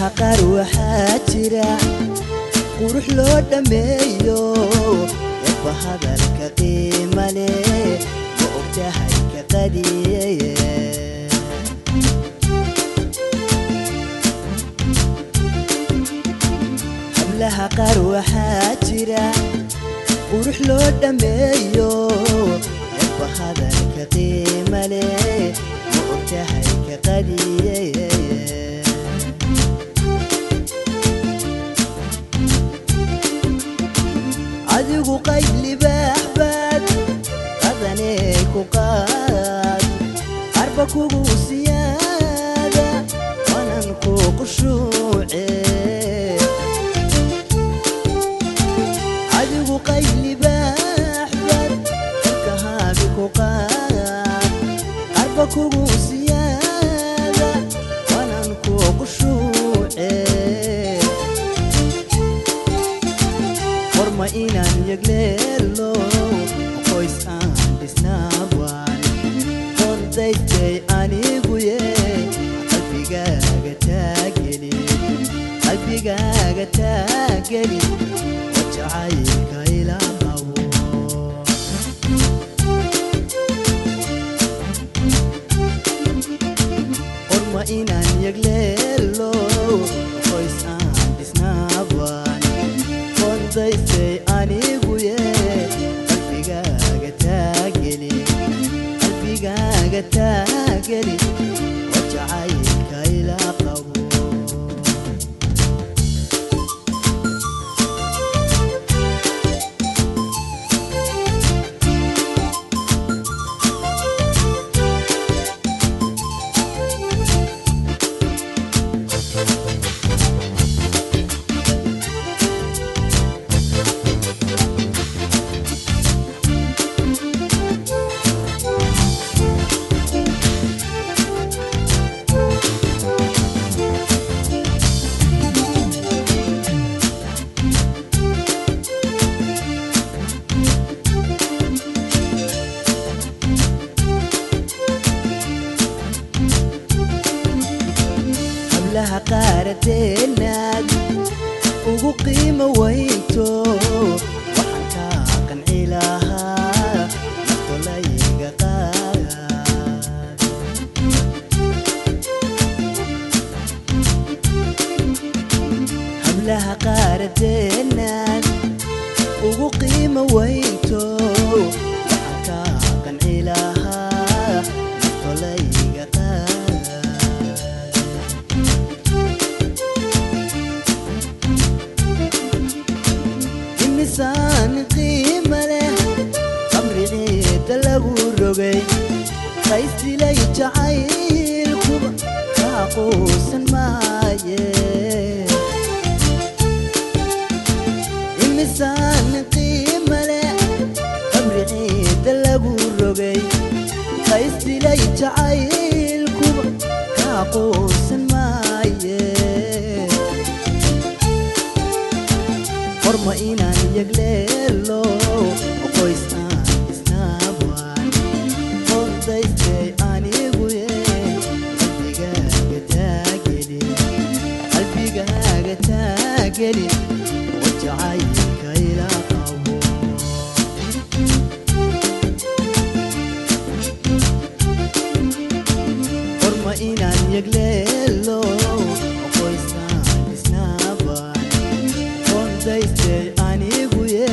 hablaha qaar waxaa jira qurux loo dhammeeyo eebba hadalka qiima leh ma ogtahay ka qadiyeye hablaha qaar waxaa jira qurux loo dhammeeyo eebba hadalka qiima leh ma ogtahay ka qadiyeye adigu qayb libaax baad qadanee ku qaad arba kugu siyaada wanan ku qushuuce adigu qayb libaax baad dalkahaabi ku qaad arba kugu siyaada wanan ku qushuuce warma inaan yegleelo qoys aan dhisnaabaan qordaystay anigu ye qalbigaaga taageli qalbigaaga taageli oo jacaylka ila qabo qorma inaan yegleelo qoys aan dhisnaabaan qordaystay anigu ye qalbigaaga taageli qalbigaaga taageli oo jacaylka ila qabo hablaha qaaradeenaad ugu qiimo weynto waxaan kaa qanci lahaa naftolayga qaad hablaha qaaradeenaad ugu qiimo weynto waxaan kaa qanci lahaa naftolayga qaad imisaan qiima leh qabriciida lagu rogay qaysdilay jacaylkuba kaa quusan maaye imisaan qiima leh qabriciida lagu rogay qaysdilay jacaylkuba kaa quusan maaye qorma inaan yegleelo qoys aan isnaabaan qordaystay anigu ye qalbigaaga taageli qalbigaaga taageli oo jacaylka ila qabo qorma inaan yegleelo qoys aan isnaabaan qordaystay anigu ye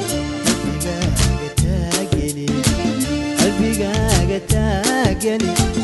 qalbigaaga taageli qalbigaaga taageli